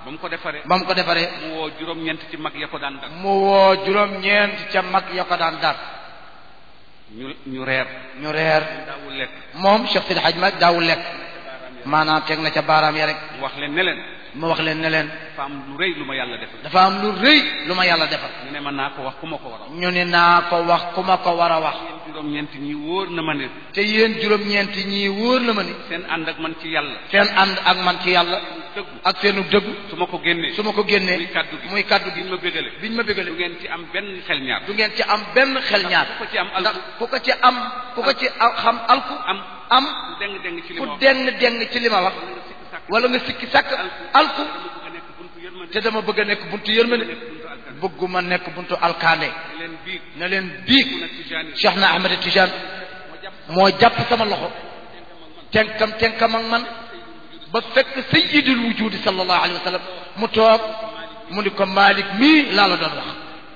Speaker 2: ba mu ko defaree
Speaker 1: ba mu ko defaree
Speaker 2: mu woo juróom-ñeent ci mag ya ko daan dar
Speaker 1: mu woo juróom-ñeent ca mag ya ko daan dar
Speaker 2: ñu ñu reer
Speaker 1: ñu reer
Speaker 2: daawul lekk
Speaker 1: moom Cheikh Sidi Hadj Malick daawul lekk maanaam teg na ca baaraam ya rek
Speaker 2: mu wax leen ne leen
Speaker 1: mu wax leen ne leen
Speaker 2: dafa am lu rëy lu ma yàlla defal
Speaker 1: dafa am lu rëy lu ma yàlla defal
Speaker 2: ñu ne man naa ko wax ku ma ko war a wax
Speaker 1: ñu ne naa ko wax ku ma ko war a wax
Speaker 2: yéen juróom-ñeent ñi wóor na ma ne
Speaker 1: te yéen juróom-ñeent ñii wóor na ma ni
Speaker 2: seen ànd ak man ci yàlla
Speaker 1: seen ànd ak man ci yàlla
Speaker 2: dëggu
Speaker 1: ak seenu dëggu
Speaker 2: su ma ko génnee
Speaker 1: su ma ko génnee
Speaker 2: muy kaddu gi
Speaker 1: muy kaddu gi
Speaker 2: biñ ma bégale
Speaker 1: biñ ma bégale
Speaker 2: du ngeen ci am benn xel ñaar
Speaker 1: du ngeen ci am benn xel ñaar
Speaker 2: ku ko ci am alku
Speaker 1: ndax ku ko ci am ku ko ci am xam alku
Speaker 2: am
Speaker 1: am
Speaker 2: ku deng deng ci li
Speaker 1: ku
Speaker 2: ma wax
Speaker 1: deng deng ci li ma wax wala nga sikki sàkk alku
Speaker 2: dama bëgg a nekk buntu yërmande
Speaker 1: te dama bëgg a nekk buntu yërmande
Speaker 2: nekk buntu alkan
Speaker 1: bëgguma nekk buntu alkaande
Speaker 2: leen biig
Speaker 1: na leen biig
Speaker 2: ku na tijaani
Speaker 1: Cheikh na Ahmed Tijane moo jàpp sama loxo tenkam tenkam ak man ba fekk sayyidul wujudi sallallahu alayhi wa sallam mu toog mu ni ko Malick mii laa la doon wax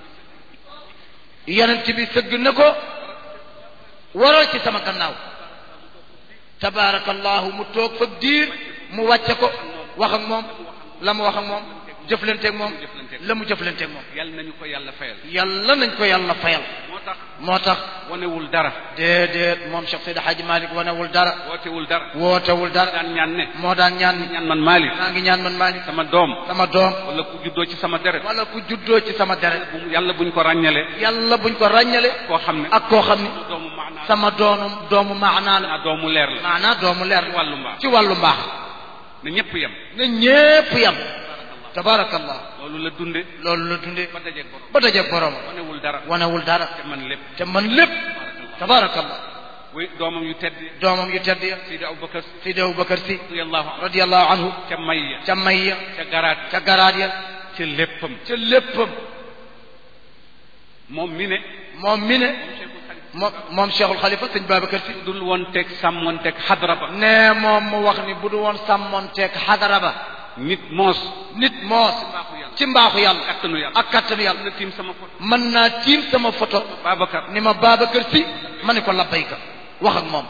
Speaker 1: yonent bi sëgg na ko waral ci sama gannaaw tabaarakallahu mu toog fa diir mu wàcce ko wax ak moom la mu wax ak moom jëflanteeg moom la mu jëflanteeg moom
Speaker 2: yàlla nañu ko yàlla fayal
Speaker 1: yàlla nañ ko yàlla fayal
Speaker 2: moo tax
Speaker 1: moo tax
Speaker 2: wanewul dara
Speaker 1: déedéet moom Cheikh Seydi Hadji Malick wanewul dara
Speaker 2: wootewul dara
Speaker 1: wootewul dara
Speaker 2: daan ñaan ne
Speaker 1: moo daan ñaan ni
Speaker 2: ñaan man Malick
Speaker 1: maa ngi ñaan man Malick
Speaker 2: sama doom
Speaker 1: sama doom
Speaker 2: wala ku juddoo ci sama deret
Speaker 1: wala ku juddoo ci sama deret
Speaker 2: bu mu- yàlla buñ ko ràññale
Speaker 1: yàlla buñ ko ràññale
Speaker 2: koo xam ne
Speaker 1: ak koo xam ni
Speaker 2: doomu maanaa
Speaker 1: sama doonu doomu maanaa la
Speaker 2: naa doomu leer la
Speaker 1: maanaa doomu leer
Speaker 2: ci wàllu mbaax
Speaker 1: ci wàllu mbaax
Speaker 2: na ñëpp yem
Speaker 1: na ñépp yam tabaarakallah
Speaker 2: loolu la dunde
Speaker 1: loolu la dundee
Speaker 2: ba dajeeg borom
Speaker 1: ba dajeeg borom
Speaker 2: wanewul dara
Speaker 1: wanewul dara
Speaker 2: te man lépp
Speaker 1: te man lépp tabaarakallah
Speaker 2: way doomam yu tedd
Speaker 1: doomam yu tedd ya
Speaker 2: Seydi Aboubacar
Speaker 1: Seydi Aboubacar Si
Speaker 2: radiyallahu anhu
Speaker 1: radiyallahu anhu
Speaker 2: ca may ya
Speaker 1: ca may ya
Speaker 2: ca garaat
Speaker 1: ca garaat ya
Speaker 2: ca léppam
Speaker 1: ca léppam
Speaker 2: moom mi ne
Speaker 1: moom mi ne moom moom Cheikhul Khalifa sëñ Babacar Si
Speaker 2: dul woon teg sàmmoon teg xadra ba
Speaker 1: nee moom mu wax ni bu du woon sàmmonteeg xadara ba
Speaker 2: nit moos
Speaker 1: nit moos ci mbaaxu yàlla
Speaker 2: kattanu yàlla
Speaker 1: ak kattanu yàlla
Speaker 2: na tiim sama photo
Speaker 1: mën naa tiim sama photo
Speaker 2: Babacar
Speaker 1: ni ma Babacar Si ma ne ko labbayka wax ak moom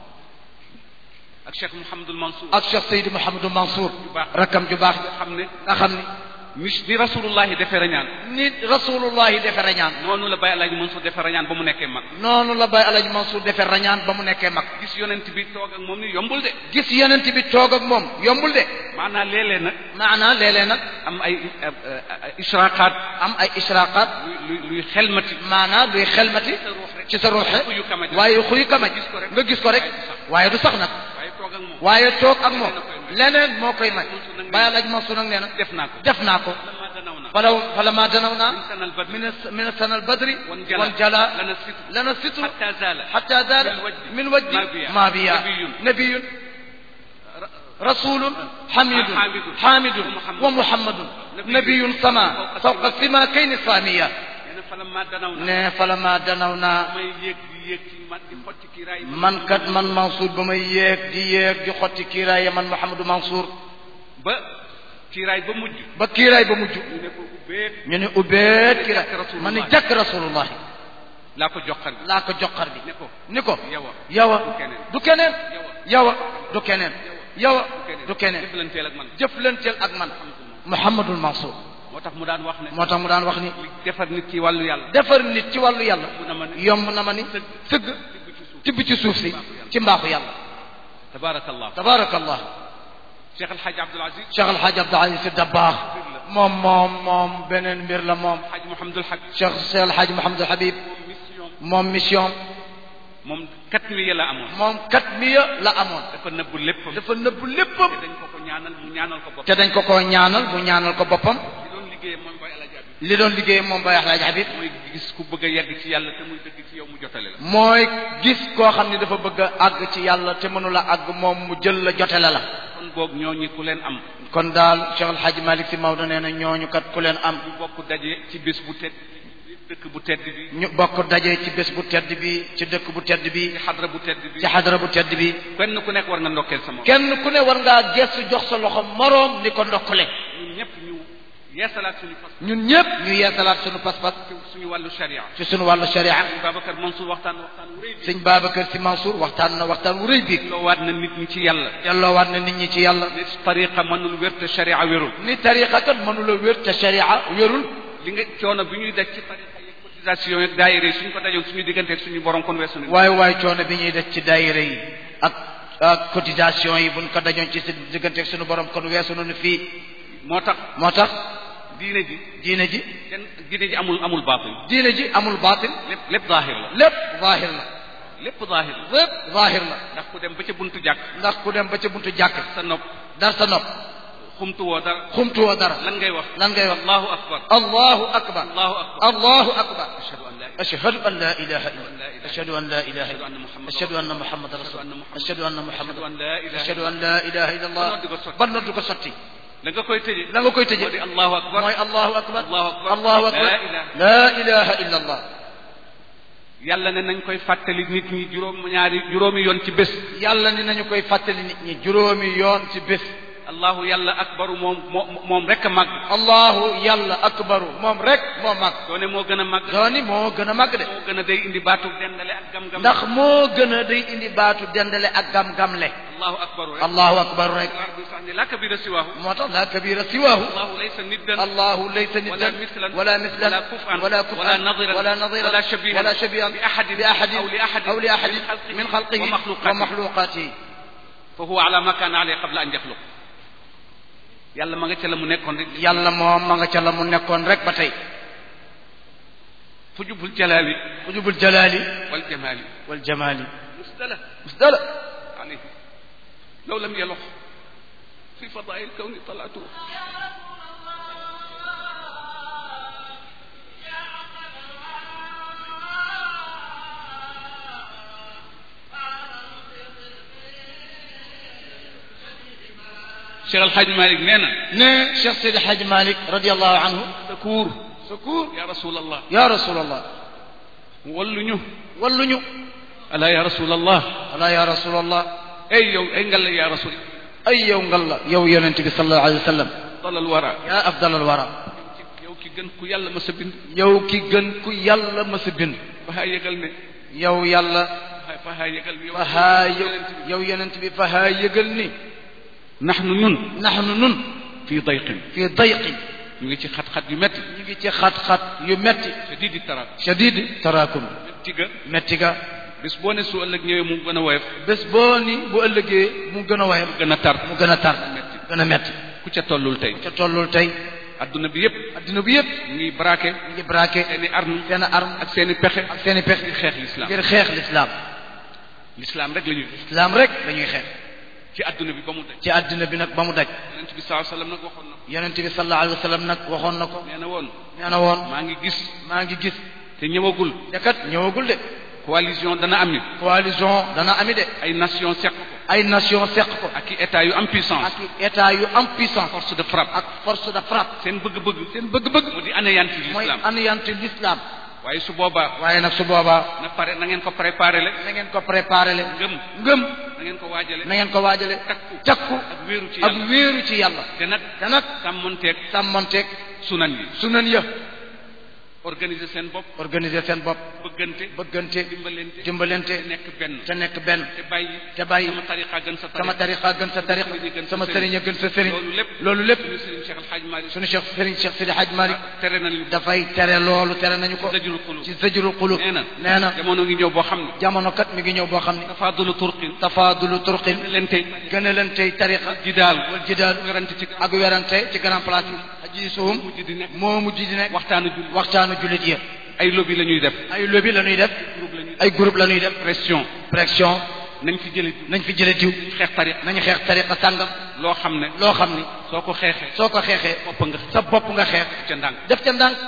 Speaker 2: ak Cheikh Mouhamadul Mansour
Speaker 1: ak Cheikh Seydi Mouhamadou Mansour
Speaker 2: baax.
Speaker 1: rakkam ju baax
Speaker 2: nga xam ne
Speaker 1: nga xam ni
Speaker 2: mis ni rasulullahi defee rañaan
Speaker 1: nit rasulullahi defe rañaan
Speaker 2: noonu la Baye Alaaji Mansour defee rañaan ba mu nekkee mag
Speaker 1: noonu la Baye Alaaji Mansour defe rañaan ba mu nekkee mag
Speaker 2: gis yonent bi toog ak moom ni yombul de
Speaker 1: gis yonent bi toog ak moom yombul de
Speaker 2: maanaam léeg-léeg nag
Speaker 1: maanaa léeg-léeg nag
Speaker 2: am ay israaqaat
Speaker 1: am ay israqaat
Speaker 2: luy luy luy xelmati
Speaker 1: maanaa luy xelmati ci sa ruuxe
Speaker 2: xuyu kamaj
Speaker 1: waaye xuyu kamaj nga gis ko rek waaye du sax nag
Speaker 2: waaye toog ak moom
Speaker 1: waaye toog ak moom leneen moo koy may Baye Alaaji Mansour nag nee na
Speaker 2: def naa ko
Speaker 1: def naa ko
Speaker 2: lama danaw naa
Speaker 1: falaw falama danaw naa
Speaker 2: min sanal badri
Speaker 1: min min sana albadri
Speaker 2: wan jala
Speaker 1: wan jala
Speaker 2: lana sitru
Speaker 1: lana sitru
Speaker 2: hatta zaala
Speaker 1: حتى زال
Speaker 2: من
Speaker 1: من
Speaker 2: وجه
Speaker 1: وجه
Speaker 2: ما بيا.
Speaker 1: ما بيا
Speaker 2: نبي.
Speaker 1: نبي رسول حميد
Speaker 2: حامد.
Speaker 1: حامد
Speaker 2: ومحمد.
Speaker 1: ومحمد
Speaker 2: نبي.
Speaker 1: نبي سما فوق السما كين سامية
Speaker 2: nee na falama danaw naa
Speaker 1: ne فلما دنونا
Speaker 2: may yéeg di yéeg ci man di xotti kiraay
Speaker 1: man kat man Mansour ba may yéeg di yéeg di xotti kiiraay man Mouhamadou Mansour
Speaker 2: ba kiraay ba mujj
Speaker 1: ba kiiraay ba mujj
Speaker 2: ñu ne ko ubbeet
Speaker 1: ñu ne ubbeet kiiraay
Speaker 2: jàkk Rasulullah.
Speaker 1: ma ni jàkk rasulullahi
Speaker 2: laa ko joxar bi
Speaker 1: laa ko joxar bi
Speaker 2: ne ko
Speaker 1: ni ko
Speaker 2: yowa
Speaker 1: yowa
Speaker 2: du keneen.
Speaker 1: du keneen
Speaker 2: yowa
Speaker 1: yowa du keneen yowa du keneen
Speaker 2: jëflanteel ak man
Speaker 1: jëflanteel ak man Mouhamadul Mansour
Speaker 2: moo tax mu daan wax ne
Speaker 1: moo tax mu daan wax ni
Speaker 2: li defar nit ci wàllu yàlla
Speaker 1: defar nit ci wàllu yàlla
Speaker 2: mu na ma ne
Speaker 1: yomb na ma ni sëgg tibb ci suuf si ci mbaaxu yàlla
Speaker 2: tabaarakallah
Speaker 1: tabaarakallah
Speaker 2: Cheikh El Hadj Abdoul Aziz
Speaker 1: Cheikh El Hadj Abdou Aziz Sy Dabakh moom moom moom beneen mbir la moom
Speaker 2: Hadj Mouhamadul Haq
Speaker 1: Cheikh Cheikh El Hadj Mouhamadul Habib
Speaker 2: mission
Speaker 1: moom mission
Speaker 2: moom kat mi la amoon
Speaker 1: moom kat miya la amoon
Speaker 2: dafa nëbbu léppam
Speaker 1: dafa nëbb léppam
Speaker 2: te dañ ko ko ñaanal mu ñaanal ko bopp
Speaker 1: te dañ ko ko ñaanal mu ñaanal ko boppam
Speaker 2: li doon liggéeyee moom Baye El Hadj Abib
Speaker 1: li doon liggéey moom Baye El Hadj Habib
Speaker 2: mooy gis ku bëgg a yegg ci yàlla te muy dëgg ci yow mu jotale la
Speaker 1: mooy gis koo xam ne dafa bëgg a àgg ci yàlla te mënula àgg moom mu jël la jotele la
Speaker 2: kon boog ñooñi ku leen am
Speaker 1: kon daal Cheikh El Hadj Malick Sy Maodo nee na ñooñu kat ku leen am
Speaker 2: ñu bokk daje ci bés bu tedd dëkk bu tedd bi
Speaker 1: ñu bokk daje ci bés bu tedd bi ci dëkk bu tedd bi
Speaker 2: ci xadra bu tedd bi
Speaker 1: ci xadara bu tedd bi
Speaker 2: kenn ku nekk war nga ndokkeel sama
Speaker 1: kenn ku ne war ngaa gestu jox sa loxo moroom ni ko ndokkale
Speaker 2: ñun ñëpp ñu yeesalaat suñu fas
Speaker 1: ñun ñëpp ñu yeesalaat suñu pas-pas
Speaker 2: suñu wàllu sharia
Speaker 1: ci sunu wàllu sharia
Speaker 2: sëñ Babacar Mansour waxtaan na waxtaan wu rëy bi
Speaker 1: sëñ Babacar si Mansour waxtaan na waxtaan wu rëy bi
Speaker 2: loo waat na nit ñi ci yàlla
Speaker 1: delloowaat na nit ñi ci yàlla
Speaker 2: ni tariqa mënul wér te sharia wérul
Speaker 1: ni tariqa kat mënula wér te sharia wérul
Speaker 2: li nga coono bi ñuy daj ci tariqa yi cotisation ak daayira yi suñ ko dajoon suñu diggante ak suñu borom kon weesu nañu
Speaker 1: waaye waaye coono bi ñuy def ci daayira yi ak ak cotisation yi buñ ko dajoon ci si diggante ak sunu borom kon weesu nañu fii
Speaker 2: moo tax
Speaker 1: moo tax
Speaker 2: diine ji
Speaker 1: diine ji
Speaker 2: kenn diine ji amul amul baatil
Speaker 1: diine ji amul baatil
Speaker 2: lépp lépp zaahir la
Speaker 1: lépp zaahir la
Speaker 2: lépp zaahir la
Speaker 1: lépp zaahir la
Speaker 2: ndax ku dem ba ca buntu jàkk
Speaker 1: ndax ku dem ba ca buntu jàkk
Speaker 2: sa nopp
Speaker 1: dar sa nopp
Speaker 2: xumtu woo dara
Speaker 1: xumtuwoo dara
Speaker 2: lan ngay wax
Speaker 1: lan ngay wax
Speaker 2: allahu akbar
Speaker 1: allahu akbar
Speaker 2: allahu akbar
Speaker 1: allahu akbar
Speaker 2: ashhadu an la ilaha
Speaker 1: ashhadu an la ilaha illa ashhadu an la ilaha illa ashhadu anna muhammadan rasul ashhadu anna muhammadan
Speaker 2: an la ilaha
Speaker 1: ashhadu an la ilaha illa allah ba noddu ko sotti
Speaker 2: la nga koy tëjee
Speaker 1: la nga koy tëjee
Speaker 2: moo di allahu akbar
Speaker 1: mooy allahu akbar
Speaker 2: allahu akbar
Speaker 1: allahu akbar
Speaker 2: la ilaha
Speaker 1: la ilaha illa allah
Speaker 2: yàlla ne nañ koy fàttali nit ñi juróom ñaari juróomi yoon ci bés
Speaker 1: yàlla ni nañu koy fàttali nit ñi juróomi yoon ci bés
Speaker 2: allahu yàlla akbaru moom moo moom rek a màgg
Speaker 1: allahu yàlla akbaru moom rek moo màgg
Speaker 2: doone moo gën a màgg
Speaker 1: dooni moo gën a màgg de
Speaker 2: moo gën a day indi baatu dendale ak gam-gam
Speaker 1: ndax moo gën a day indi baatu dendale ak gam-gamle
Speaker 2: allahu akbaru rek
Speaker 1: allahu akbaru rek
Speaker 2: ardu sax ni la kabira siwaahu
Speaker 1: moo tax la kabira siwaahu
Speaker 2: allahu laysa niddan
Speaker 1: allahu laysa niddan
Speaker 2: ولا مثلا
Speaker 1: ولا مثلا
Speaker 2: ولا كفءا
Speaker 1: ولا كفءا
Speaker 2: ولا نظيرا
Speaker 1: ولا نظيرا
Speaker 2: ولا شبيها
Speaker 1: ولا شبيها
Speaker 2: بأحد
Speaker 1: بأحد
Speaker 2: أو لأحد
Speaker 1: أو لأحد
Speaker 2: من خلقه
Speaker 1: من خلقه
Speaker 2: ومخلوقاته.
Speaker 1: ومخلوقاته
Speaker 2: fa huwa ala ma kaana alayhi qabla an yaxluq yàlla ma nga ca la mu nekkoon rek
Speaker 1: yàlla moom ma nga ca la mu nekkoon rek ba tey
Speaker 2: fujubul jalaali
Speaker 1: ujubul jalaali
Speaker 2: wal jamaali
Speaker 1: wal jamaali
Speaker 2: musdala
Speaker 1: musdala
Speaker 2: alayhi law lam yalox fi fadail kawni talaatu Cheikh Al Hadj Malick nee na
Speaker 1: ne Cheikh Seydi Hadj Malick radiallahu anhu
Speaker 2: secours
Speaker 1: secours
Speaker 2: ya rasulallah
Speaker 1: ya rasulallah
Speaker 2: walluñu
Speaker 1: walluñu
Speaker 2: ala ya rasulallah
Speaker 1: ala ya rasulallah
Speaker 2: ay yow ay ngal ya rasul
Speaker 1: ay yow ngal la yow yonent bi sallallahu alayhi wa sallam
Speaker 2: dalal wara
Speaker 1: ya afdal al wara
Speaker 2: yow ki gën ku yàlla ma sa bind
Speaker 1: yow ki gën ku yàlla ma sa bind
Speaker 2: fahaa yëgal ne
Speaker 1: yow yàlla
Speaker 2: fahaa yëgal ne yow
Speaker 1: fahaa yow yow yonent bi fahaa yëgal ni
Speaker 2: naxnu ñun
Speaker 1: naxnu nun
Speaker 2: fii dayqin
Speaker 1: fii dayqin
Speaker 2: ñu ngi ci xat-xat yu metti
Speaker 1: ñu ngi ci xat-xat yu metti
Speaker 2: shadidi taraak
Speaker 1: shadidi taraakum
Speaker 2: metti ga
Speaker 1: metti ga
Speaker 2: bés boo ne su ëllëg ñëwee mu gën a woyof
Speaker 1: bés boo ni bu ëllëgee mu gën a wayam
Speaker 2: gën a tar
Speaker 1: mu gën a tar
Speaker 2: metti
Speaker 1: gën a metti
Speaker 2: ku ca tollul tey
Speaker 1: ca tollul tey
Speaker 2: adduna bi yépp
Speaker 1: adduna bi yépp
Speaker 2: ñu ngi braqué
Speaker 1: ñu ngi braqué
Speaker 2: seeni arme
Speaker 1: seen arme
Speaker 2: ak seeni pexe
Speaker 1: ak seen i pexe
Speaker 2: ngir xeex l'islam
Speaker 1: ngir xeex l'islam
Speaker 2: l'islam rek la ñuy
Speaker 1: l'islam rek dañuy xeex
Speaker 2: ci adduna bi ba mu daj
Speaker 1: ci adduna bi nag ba mu daj
Speaker 2: yonent bi sallallahu alayhi wasallam nag waxoon na ko
Speaker 1: yonent bi sallallahu alayhi wa sallam nag waxoon na ko
Speaker 2: nee na woon
Speaker 1: nee na woon
Speaker 2: maa ngi gis
Speaker 1: maa ngi gis
Speaker 2: te ñëwagul
Speaker 1: te kat ñëwagul de
Speaker 2: coalition dana am ni
Speaker 1: coalition dana ami de
Speaker 2: ay nation seq ko
Speaker 1: ay nation seq ko
Speaker 2: ak i état yu am puissance
Speaker 1: ak état yu am puissance
Speaker 2: force de frappe
Speaker 1: ak force de frappe
Speaker 2: seen bëgg-bëgg
Speaker 1: seen bëgg-bëgg
Speaker 2: mu di anéantir
Speaker 1: mooy
Speaker 2: l'islam
Speaker 1: anéantir l'islam
Speaker 2: waaye su boobaa
Speaker 1: waaye nag su boobaa
Speaker 2: na pare na ngeen ko préparé le
Speaker 1: na ngeen ko préparé le
Speaker 2: ngëm
Speaker 1: ngëm
Speaker 2: na ngeen ko waajale
Speaker 1: na ngeen ko waajale
Speaker 2: takku
Speaker 1: takku
Speaker 2: ak wéeru ci
Speaker 1: ak
Speaker 2: yàlla
Speaker 1: wéeru ci yàlla
Speaker 2: te nag
Speaker 1: te nag
Speaker 2: sàmmonteeg
Speaker 1: sàmmonteeg
Speaker 2: sunan yi
Speaker 1: sunan ya
Speaker 2: organiser seen bopp
Speaker 1: organiser seen bopp
Speaker 2: bëggante
Speaker 1: bëggante
Speaker 2: dimbalante
Speaker 1: dimbalante
Speaker 2: te nekk benn
Speaker 1: te nekk benn
Speaker 2: te bàyyi
Speaker 1: te bàyyi
Speaker 2: sama tariqa gën sa
Speaker 1: sama tariqa gën sa tariqa sama sëriñ a gën sa sëriñ
Speaker 2: loolu lépp
Speaker 1: loolu lépp
Speaker 2: suñu sëriñ Cheikh Al Hadj Malick
Speaker 1: suñu cheikh sëriñ cheikh Sidi Hadj Malick
Speaker 2: tere nañu
Speaker 1: dafay tere loolu tere nañu ko
Speaker 2: zajrul qulub
Speaker 1: ci zajrul qulub
Speaker 2: nee na
Speaker 1: nee na
Speaker 2: jamono ngi ñëw boo xam ne
Speaker 1: jamono kat mi ngi ñëw boo xam ne
Speaker 2: tafaadulu turqin
Speaker 1: tafaadulu turqin
Speaker 2: leen tey
Speaker 1: gën a leen tey tariqa
Speaker 2: jidaal
Speaker 1: wal jidaal
Speaker 2: werante ci
Speaker 1: ak werante ci grand place yi aji suhum
Speaker 2: mujj di nekk
Speaker 1: moo mujj di nekk
Speaker 2: waxtaanu julli
Speaker 1: waxtaanu jullit yi
Speaker 2: ay lobby la ñuy def
Speaker 1: ay lobby la ñuy def
Speaker 2: groupe la ñuy def
Speaker 1: ay groupe la ñuy def
Speaker 2: pression
Speaker 1: pression
Speaker 2: nañ fi jële
Speaker 1: nañ fi jële diw
Speaker 2: xeex tariqa
Speaker 1: nañu xeex tariqa sàngam
Speaker 2: loo xam ne
Speaker 1: loo xam ni
Speaker 2: soo ko xeexee
Speaker 1: soo ko xeexee
Speaker 2: bopp nga
Speaker 1: sa bopp nga xeex
Speaker 2: ca ndànk
Speaker 1: def ca ndànk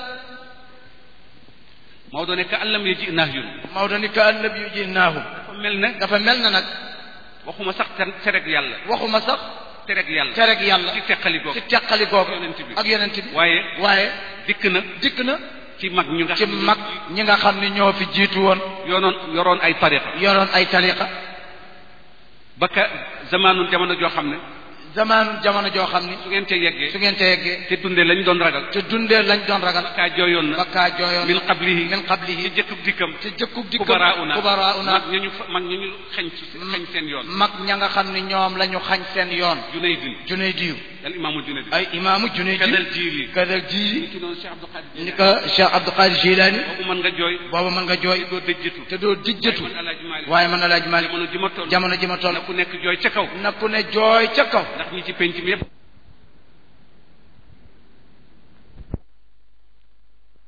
Speaker 2: Maodo ne ka àllam ye ji nahyun
Speaker 1: Maodo ni ka annabi yu ji naahu
Speaker 2: dafa mel ne
Speaker 1: dafa mel na nag
Speaker 2: waxuma sax ter- tereg yàlla
Speaker 1: waxuma sax
Speaker 2: tereg yàlla
Speaker 1: tereg yàlla
Speaker 2: ci teqali googu
Speaker 1: ci teqali googu
Speaker 2: yonent bi
Speaker 1: ak yonent bi
Speaker 2: waaye
Speaker 1: waaye
Speaker 2: dikk na
Speaker 1: dikk na
Speaker 2: ci mag ñu nga
Speaker 1: ci
Speaker 2: xam ne
Speaker 1: mag ñi nga xam ni ñoo fi jiitu woon
Speaker 2: yoonoon yoroon ay tariqa
Speaker 1: yoroon ay tariqa
Speaker 2: ba ka zamaanu jamono joo xam ne
Speaker 1: zamaanu jamono joo xam ni
Speaker 2: su ngeen ca yeggee
Speaker 1: su ngeen ca yeggee
Speaker 2: te dundee lañ doon ragal
Speaker 1: te dundee lañ doon ragal
Speaker 2: kaa jooyoon na
Speaker 1: bakkaa jooyoon
Speaker 2: min qablihi
Speaker 1: min qablihi
Speaker 2: ci jëkkub dikkam
Speaker 1: te jëkkub dikkam
Speaker 2: kubarauna
Speaker 1: kubarauna
Speaker 2: mag ña ñu fa mag ña ñu xañ ci xañ seen yoon
Speaker 1: mag ña nga xam ni ñoom la ñu xañ seen yoon
Speaker 2: Junaydin
Speaker 1: Junaydiyu
Speaker 2: al imaamul Junaydin
Speaker 1: ay imaamu Junaydiyu
Speaker 2: kadal jiili
Speaker 1: kadal jiili
Speaker 2: ci noonu Cheikh Abdou Khadir
Speaker 1: ni ko Cheikh Abdou Qadir Jilani
Speaker 2: boobu mën nga jooy
Speaker 1: booba mën nga jooy
Speaker 2: doo dëjjatu
Speaker 1: te doo dijjatu
Speaker 2: man Alaaji Maalik
Speaker 1: waaye man Alaaji Maalik
Speaker 2: jamono ji ma toll
Speaker 1: jamono ji ma toll
Speaker 2: na ku nekk jooy ca kaw
Speaker 1: na ku ne jooy ca kaw
Speaker 2: ndax ñi ci penc mi yépp